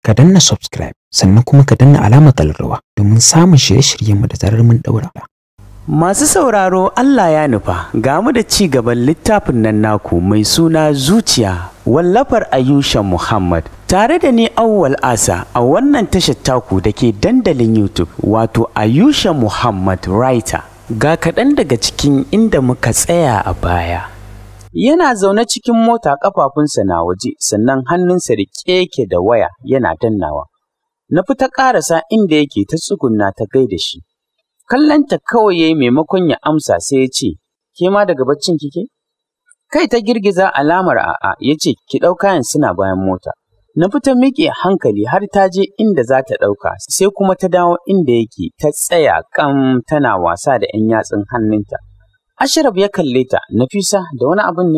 ka danna subscribe sannan kuma ka danna alamar kallarwa domin samun shirye-shiryenmu da zarar mun daura. Masu sauraro Allah ya nufa ga mu da ci gaban littafin nan naku mai suna zuciya wallafar Ayusha Muhammad tare da ni Auwal Asa a wannan tashar taku da ke dandalin YouTube wato Ayusha Muhammad Writer ga kaɗan daga cikin inda muka tsaya a baya. Yana zaune cikin mota ƙafafunsa na waje sannan hannunsa da keke da waya yana dannawa. Na fita ƙarasa inda yake ta tsugunna ta gaida shi. kallanta kawai yayi maimakon ya amsa sai ya ce, Ke ma daga baccin kike? Kai ta girgiza alamar a'a ya ce, Ki ɗau kayan suna bayan mota. Na fita miƙe hankali har ta je inda za ta ɗauka, sai kuma ta dawo inda yake ta tsaya kam tana wasa da ‘yan yatsun hannunta. Ashraf ya kalle ta, Nafisa da wani abin ne?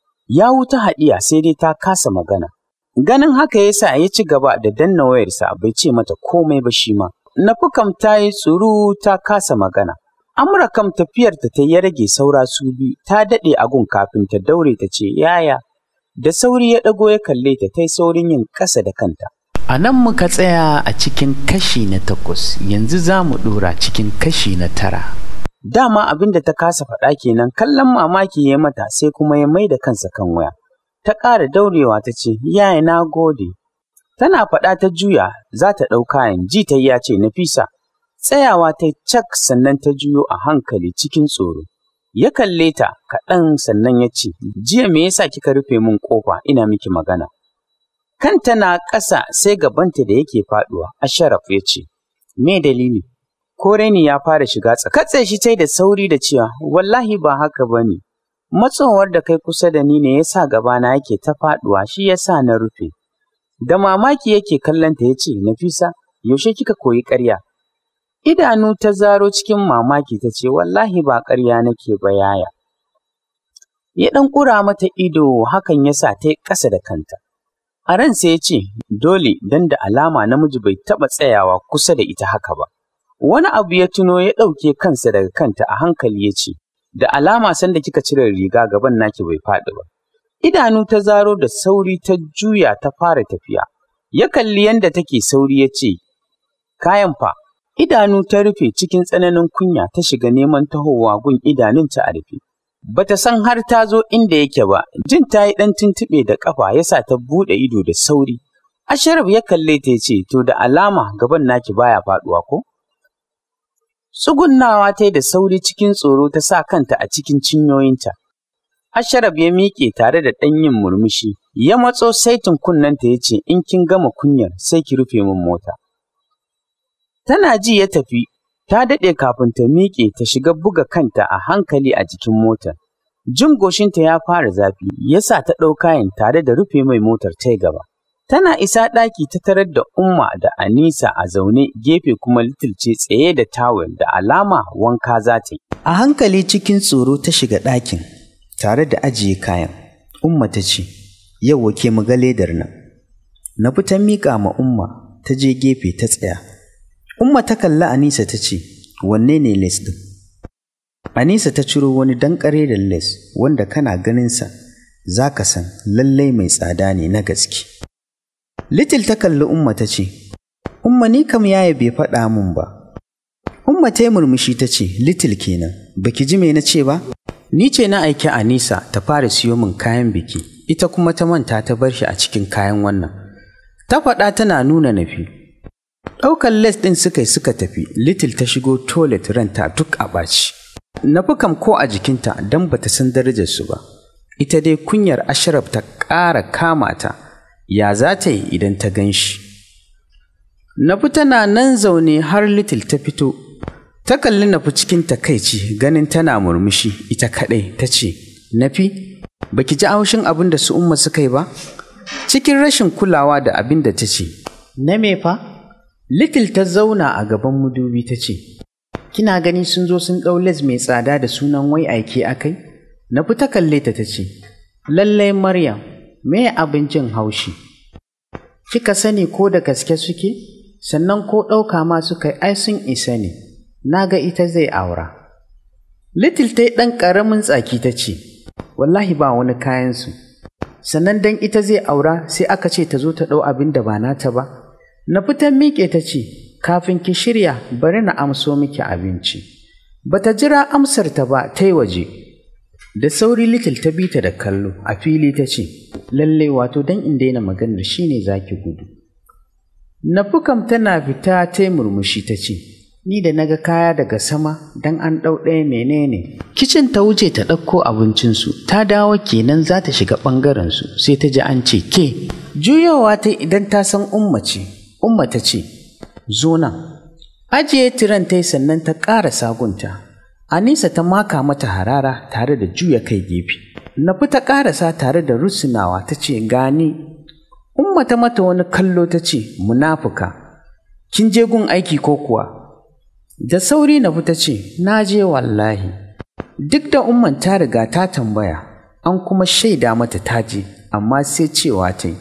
Ya wuta haɗiya sai dai ta kasa magana. Ganin haka ya sa ya ci gaba da danna wayarsa bai ce mata komai ba shi ma. Nafukam ta yi tsuru ta kasa magana. Amra kam tafiyarta ta ya rage saura su biyu ta daɗe agun kafin ta daure ta ce yaya. Da sauri ya ɗago ya kalle ta ta yi saurin yin ƙasa da kanta. A nan muka tsaya a cikin kashi na takwas yanzu za mu ɗora cikin kashi na tara. Dama abin da ta kasa faɗa kenan kallon mamaki ya mata sai kuma ya mai da kansa kan waya. Ta ƙara daurewa ta ce, Yaya na gode, Tana faɗa ta juya za ta ɗau kayan ji ta ya ce Nafisa. Tsayawa ta cak sannan ta juyo a hankali cikin tsoro. Ya kalle ta kaɗan sannan ya ce, Jiya me yasa kika rufe min ƙofa ina miki magana? Kanta na ƙasa sai gabanta da yake faɗuwa, Asharaf ya ce, Me dalili? Ko raini ya fara shiga tsaka. Katse shi tai da sauri da cewa, Wallahi ba haka ba ne. Matsowar da kai kusa da ni ne ya sa gabana yake ta faɗuwa shi ya sa na rufe. Da mamaki yake kallonta ya ce, Nafisa, yaushe kika koyi ƙarya? Idanu ta zaro cikin mamaki ta ce, Wallahi ba ƙarya nake ba yaya. Ya ɗan ƙura mata ido hakan ya sa ta yi ƙasa da kanta. A ransa ya ce, Dole don da alama namiji bai taɓa tsayawa kusa da ita haka ba. Wani abu ya tuno ya ɗauke kansa daga kanta a hankali ya ce, Da alama sanda kika cire riga gaban naki bai faɗi ba. idanu ta zaro da sauri ta juya ta fara tafiya. Ya kalli yadda take sauri ya ce, Kayan fa, idanu ta rufe cikin tsananin kunya ta shiga neman tahowa gun idanunta a rufe. Bata san har ta zo inda yake ba, jin ta yi ɗan tuntuɓe da ƙafa ya sa ta buɗe ido da sauri. Asharaf ya kalle ta ya ce, To da alama gaban naki baya faɗuwa ko? Tsugunnawa ta yi da sauri cikin tsoro ta sa kanta a cikin cinyoyinta. Asharaf ya miƙe tare da ɗan yin murmushi, ya matso saitin kunnenta ya ce, In kin gama kunyar sai ki rufe min mota. Tana ji ya tafi, ta daɗe kafin ta miƙe ta shiga buga kanta a hankali a jikin motar. Jin goshinta ya fara zafi, ya sa ta ɗau kayan tare da rufe mai motar ta gaba. Tana isa ɗaki ta tarar da Umma da Anisa a zaune gefe kuma litilce tsaye da tawul da alama wanka za ta yi. A hankali cikin tsoro ta shiga ɗakin. tare da ajiye kayan. Umma ta ce, Yau wake mu ga ledar nan. Na fita miƙa ma Umma ta je gefe ta tsaya. Umma ta kalli Anisa ta ce, Wanne ne les ɗin? Anisa ta ciro wani dankare da les wanda kana ganinsa za ka san lallai mai tsada ne na gaske. Little ta kalli Umma ta ce, Umma ni kam yaya bai faɗa min ba. Umma ta yi murmushi ta ce, Little kenan, baki ji me na ce ba? Ni ce na aiki Anisa ta fara siyo min kayan biki, ita kuma ta manta ta bar shi a cikin kayan wannan. Ta faɗa tana nuna nafi. Ɗaukar les ɗin suka yi suka tafi, Little ta shigo toilet ranta duk a ɓaci. Nafi kam ko a jikinta don ba ta san darajarsu ba. Ita dai kunyar Ashraf ta ƙara kama ta, ya za ta yi idan ta gan shi. Nafi tana nan zaune har Little ta fito Ta kalli nafi cikin takaici ganin tana murmushi ita kaɗai ta ce, Nafi, baki ji haushin abin da su umma suka yi ba? Cikin rashin kulawa da abin da ta ce, Na me fa? Little ta zauna a gaban mudubi ta ce, Kina gani sun zo sun ɗau les mai tsada da sunan wai aike akai? Nafi ta kalle ta ta ce, Lallai Maryam, me abin jin haushi? Kika sani ko da gaske suke? Sannan ko ɗauka ma suka yi ai sun isa ne. na ga ita zai aura. Little ta yi ɗan ƙaramin tsaki ta ce, Wallahi ba wani kayansu, sannan dan ita zai aura sai aka ce ta zo ta ɗau abin da ba nata ba, Na fitan miƙe ta ce, kafin ki shirya bari na amso miki abinci. Bata jira amsarta ba ta yi waje. Da sauri Little ta bi ta da kallo a fili ta ce, lalle wato don in daina maganar shi ne za ki gudu. Nafukam tana fita ta yi murmushi ta ce, Ni da naga kaya daga sama don an ɗau ɗaya menene. Kicin ta wuce ta ɗauko abincinsu, ta dawo kenan za ta shiga ɓangarensu sai ta ji an ce ke. Juyawa ta idan ta san umma ce, umma ta ce, zo nan. Ajiye tiran ta yi sannan ta ƙara sagunta. Anisa ta maka mata harara tare da juya kai gefe. Nafi ta ƙarasa tare da rusunawa ta ce gani. Umma ta mata wani kallo ta ce munafuka. Kin je gun aiki ko kuwa? Da sauri na ta ce, Na je wallahi. Duk da umman ta riga ta tambaya, an kuma shaida mata ta je, amma sai cewa ta yi.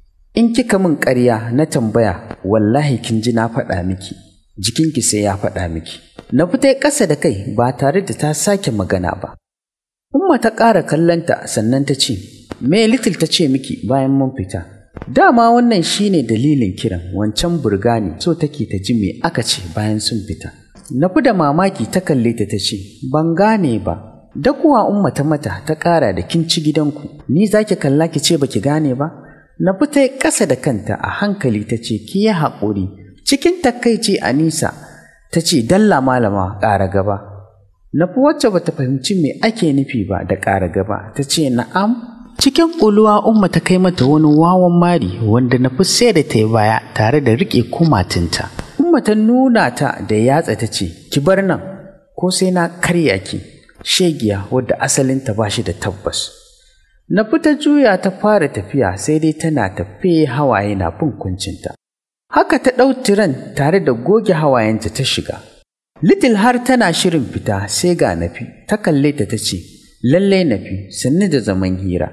In kika min ƙarya na tambaya, wallahi kin ji na faɗa miki, jikinki sai ya faɗa miki. Na fita ƙasa da kai ba tare da ta sake magana ba. Umma ta ƙara kallonta sannan ta ce, Me Little ta ce miki bayan mun fita? Dama wannan shine dalilin kiran wancan burgani so take ta ji me aka ce bayan sun fita. Na fi da mamaki ta kalle ta ta ce, Ban gane ba, da kuwa umma ta mata ta ƙara da kin ci gidanku, ni za ki kalla ki ce baki gane ba? Na fi ta ƙasa da kanta a hankali ta ce, Ki yi haƙuri, cikin takaici a nisa, ta ce, Dalla malama ƙara gaba. Na fi wacce bata fahimci me ake nufi ba da ƙara gaba, ta ce, Na'am, Cikin ƙuluwa Umma ta kai mata wani wawan mari wanda na fi sai da ta yi baya tare da riƙe kumatinta. Umma ta nuna ta da yatsa ta ce, Ki bar nan, ko sai na karya ki, shegiya wadda asalinta ba shi da tabbas. Na fita juya ta fara tafiya sai dai tana tafe hawaye na bin kuncinta. Haka ta ɗau tiran tare da goge hawayenta ta shiga. Little har tana shirin fita sai ga nafi, ta kalle ta ta ce, Lallai nafi, sannu da zaman hira.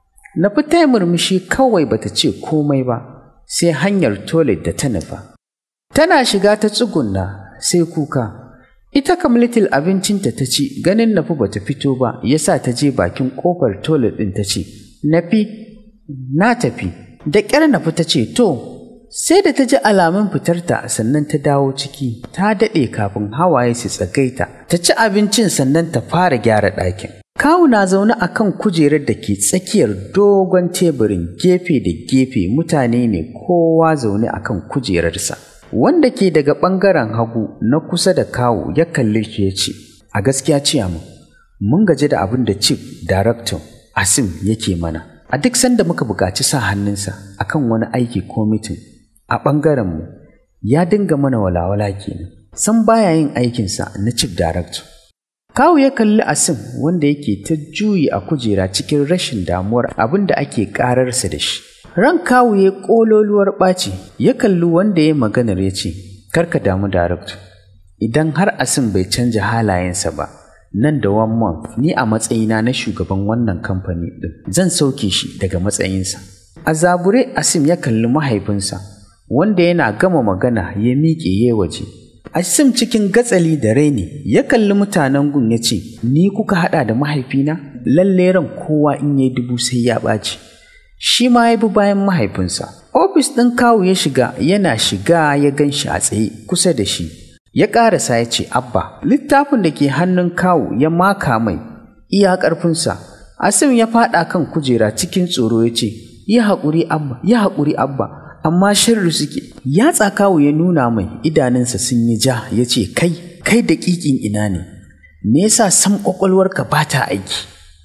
Na fita murmushi kawai bata ce komai ba, sai hanyar toilet da ta nufa. Tana shiga ta tsugunna sai kuka. Ita kam little abincinta ta ci ganin nafi bata fito ba yasa ta je bakin kofar toilet ɗin ta ce, Nafi, na tafi. Da ƙyar nafi ta ce, To, sai da ta ji alamun fitarta sannan ta dawo ciki, ta daɗe kafin hawaye su tsagaita, ta ci abincin sannan ta fara gyara ɗakin. Kawu na zaune a kan kujerar da ke tsakiyar dogon teburin gefe da gefe mutane ne kowa zaune a kan kujerarsa. Wanda ke daga ɓangaren hagu na kusa da kawu ya kalle shi ya ce, A gaskiya ciya mu, mun gaji da abin da Chief Director Asim yake mana. A duk sanda muka buƙaci sa hannunsa akan wani aiki ko mitin a ɓangarenmu ya dinga mana walawala kenan. San baya yin aikinsa na Chief Director. Kawu ya kalli Asim wanda yake ta juyi a kujera cikin rashin damuwar abin da ake ƙararsa da shi. Ran kawu ya ƙololuwar ɓaci ya kalli wanda ya maganar ya ce, Karka damu darakta, idan har Asim bai canja halayensa ba, nan da one month ni a matsayina na shugaban wannan kamfani ɗin zan sauke shi daga matsayinsa. A zabure Asim ya kalli mahaifinsa, wanda yana gama magana ya miƙe ya waje. Asim cikin gatsali da raini ya kalli mutanen gun ya ce, Ni kuka haɗa da mahaifina? Lalle ran kowa in yi dubu sai ya ɓaci. Shi ma ya bi bayan mahaifinsa. Ofis ɗin kawu ya shiga yana shiga ya gan shi a tsaye kusa da shi. Ya ƙarasa ya ce, Abba, littafin da ke hannun kawu ya maka mai iya ƙarfinsa. Asim ya faɗa kan kujera cikin tsoro ya ce, Yi haƙuri Abba, yi haƙuri Abba, amma shirri suke yatsa kawu ya nuna mai idanunsa sun yi ja ya ce kai kai da ƙiƙin ina ne me yasa sam ƙwaƙwalwarka ba ta aiki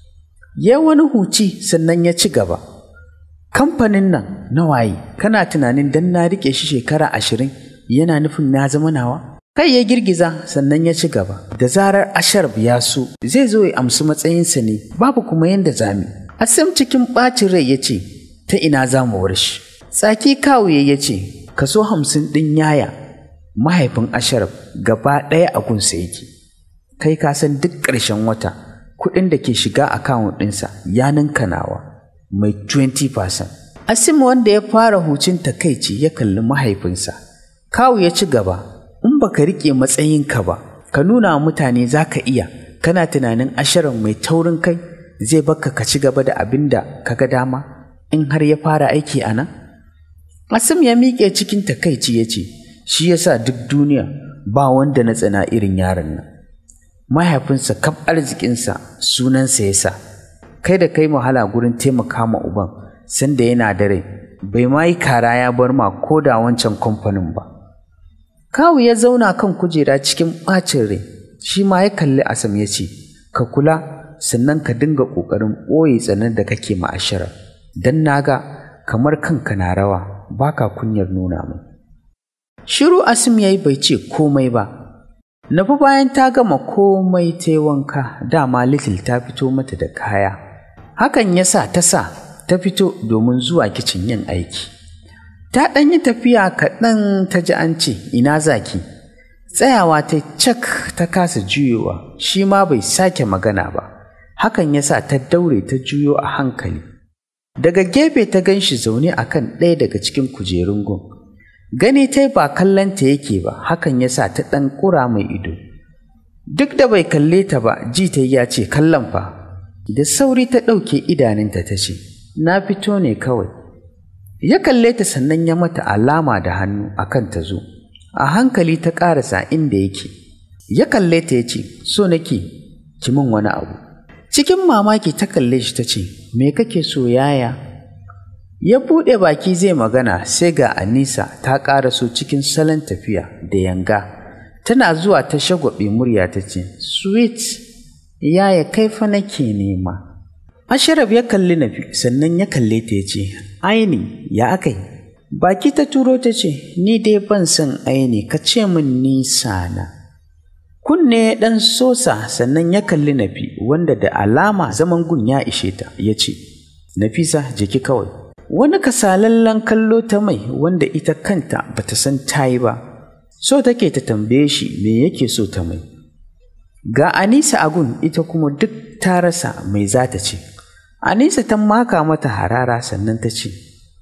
ya wani huci sannan ya ci gaba kamfanin nan na waye kana tunanin dan na riƙe shi shekara ashirin yana nufin na zama nawa kai ya girgiza sannan ya ci gaba da zarar asharb ya so zai zo ya amsu matsayinsa ne babu kuma yanda zami asim cikin ɓacin rai ya ce ta ina za mu shi Tsaki kawuye ya ce, Kaso hamsin ɗin yaya, mahaifin Asharaf gaba ɗaya a gunsa yake. Kai ka san duk ƙarshen wata, kuɗin da ke shiga akawun ɗinsa ya ninka nawa, mai 20%. Asim wanda ya fara hucin takaici ya kalli mahaifinsa. Kawu ya ci gaba, in baka riƙe matsayinka ba, ka nuna wa mutane za ka iya, kana tunanin Asharaf mai taurin kai zai baka ka ci gaba da abin da ka ga dama in har ya fara aiki a nan? Asim ya miƙe cikin takaici ya ce, Shi yasa duk duniya ba wanda na tsana irin yaron nan. Mahaifinsa kaf arzikinsa sunansa ya sa, kai da kai wahala gurin taimaka ma uban sanda yana da rai, bai ma yi kara ya bar ma ko da wancan kamfanin ba. Kawu ya zauna kan kujera cikin ɓacin rai, shi ma ya kalli Asam ya ce, Ka kula, sannan ka dinga ƙoƙarin ɓoye tsanar da kake ma'ashara, don na ga kamar kanka na rawa, baka kunyar nuna min. Shiru Asim ya yi bai ce komai ba, Nafi bayan ta gama komai ta yi wanka, dama Little ta fito mata da kaya. Hakan ya sa ta sa ta fito domin zuwa kicin yin aiki. Ta ɗan yi tafiya kaɗan ta ji an ce, ina zaki. Tsayawa ta cak ta kasa juyowa, shi ma bai sake magana ba. Hakan ya sa ta daure ta juyo a hankali. Daga gefe ta gan shi zaune a kan ɗaya daga cikin kujerun gun. Gani ta ba kallonta yake ba, hakan ya sa ta ɗan ƙura mai ido. Duk da bai kalle ta ba, ji ta ya ce kallon fa. Da sauri ta ɗauke idanunta ta ce, Na fito ne kawai. Ya kalle ta sannan ya mata alama da hannu akan ta zo. A hankali ta ƙarasa inda yake. Ya kalle ta ya ce, So nake, ki min wani abu. Cikin mamaki ta kalle shi ta ce, Me kake so yaya? Ya buɗe baki zai magana sai ga Anisa ta ƙaraso cikin salon tafiya da yanga. Tana zuwa ta shagwaɓe murya ta ce, Sweet, yaya kai fa nake nema. Asharaf ya kalli Nafi sannan ya kalle ta ya ce, Aini, ya akai? Baki ta turo ta ce, Ni dai ban son aini, ka ce min nisa na. Kunne ɗan sosa sannan ya kalli Nafi wanda da alama zaman gun ya ishe ta ya ce, Nafisa jiki kawai. Wani kasalallen kallo ta mai wanda ita kanta bata san ta yi ba, so take ta tambaye shi me yake so ta mai. Ga Anisa a gun ita kuma duk ta rasa mai za ta ce. Anisa ta maka mata harara sannan ta ce,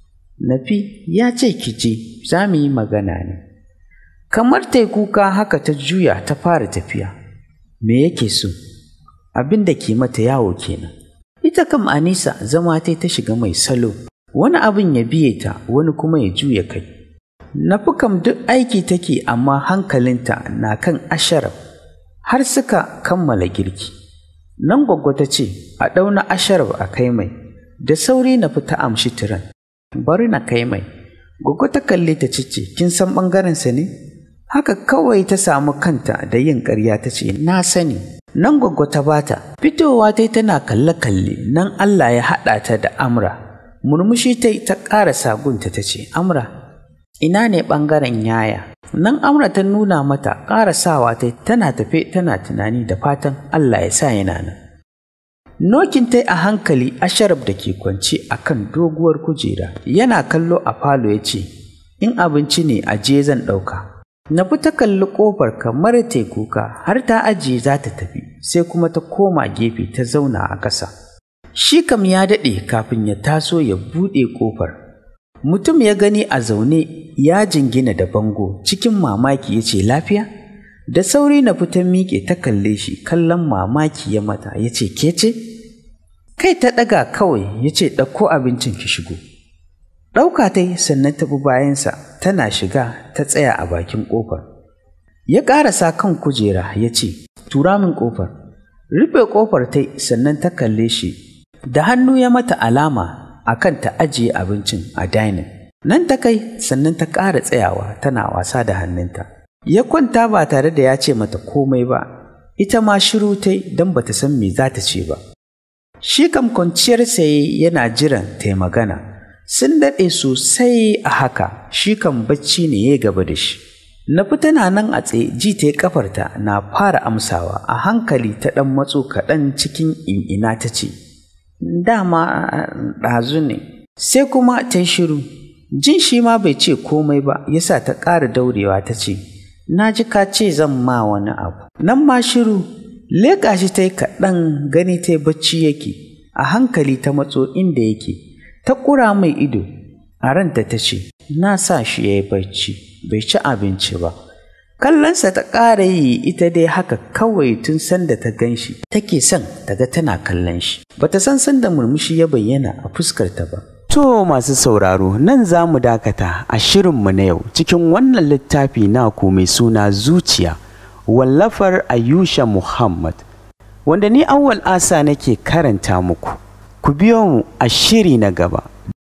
Nafi ya ce ki je za mu yi magana ne. Kamar ta kuka haka ta juya ta fara tafiya. Me yake so? Abin da ke mata yawo kenan. Ita kam Anisa zama ta ta shiga mai salo, wani abin ya biye ta wani kuma ya juya kai. Nafi kam duk aiki take amma hankalinta na kan asharaf har suka kammala girki. Nan gwaggwa ta ce, a ɗauna asharaf a kai mai, da sauri na fita amshi tiran. Bari na kai mai, gwaggwa ta kalle ta cice, kin san ɓangarensa ne? Haka kawai ta samu kanta da yin ƙarya ta ce, na sani. Nan gwaggwa ta bata, fitowa ta tana kalle-kalle, nan Allah ya haɗa ta da Amra. Murmushi ta ta ƙara sagunta ta ce, Amra, ina ne ɓangaren yaya? Nan Amra ta nuna mata ƙarasawa ta tana tafe tana tunani da fatan Allah ya sa yana nan. Nokin ta a hankali Asharaf da ke kwance a kan doguwar kujera yana kallo a falo ya ce, In abinci ne a je zan ɗauka. Na fi ta kalli ƙofar kamar ta kuka har ta ajiye za ta tafi sai kuma ta koma gefe ta zauna a ƙasa. Shi kam ya daɗe kafin ya taso ya buɗe ƙofar. Mutum ya gani a zaune ya jingina da bango cikin mamaki ya ce lafiya? Da sauri na fitan miƙe ta kalle shi kallon mamaki ya mata ya ce ke ce? Kai ta ɗaga kawai ya ce ɗauko abincin ki shigo. Ɗauka ta yi sannan ta bi bayansa tana shiga ta tsaya a bakin ƙofar. Ya ƙarasa kan kujera ya ce, Tura min ƙofar. Rufe ƙofar ta sannan ta kalle shi, da hannu ya mata alama a kan ta ajiye abincin a dainin. Nan ta kai sannan ta ƙara tsayawa tana wasa da hannunta. Ya kwanta ba tare da ya ce mata komai ba, ita ma shiru ta don ba ta san me za ta ce ba. Shi kam kwanciyar saye yana jiran ta yi magana. Sun daɗe sosai a haka, shi kan bacci ne ya gaba da shi. Na fi tana nan a tsaye ji ta yi ƙafarta na fara amsawa a hankali ta ɗan matso kaɗan cikin in'ina ta ce, Dama ɗazu ne, sai kuma ta yi shiru. Jin shi ma bai ce komai ba, yasa ta ƙara daurewa ta ce, Na ji ka ce zan ma wani abu. Nan ma shiru, leƙa shi ta yi kaɗan gani ta yi bacci yake, a hankali ta matso inda yake, ta ƙura mai ido, a ranta ta ce, Na sa shi ya yi bacci, bai ci abinci ba. Kallonsa ta ƙara yi ita dai haka kawai tun sanda ta gan shi, take son ta ga tana kallon shi. Bata san sanda murmushi ya bayyana a fuskarta ba. To masu sauraro nan za mu dakata a shirinmu na yau cikin wannan littafi naku mai suna zuciya wallafar Ayusha Muhammad wanda ni awwal asa nake karanta muku. Ku biyo mu a shiri na gaba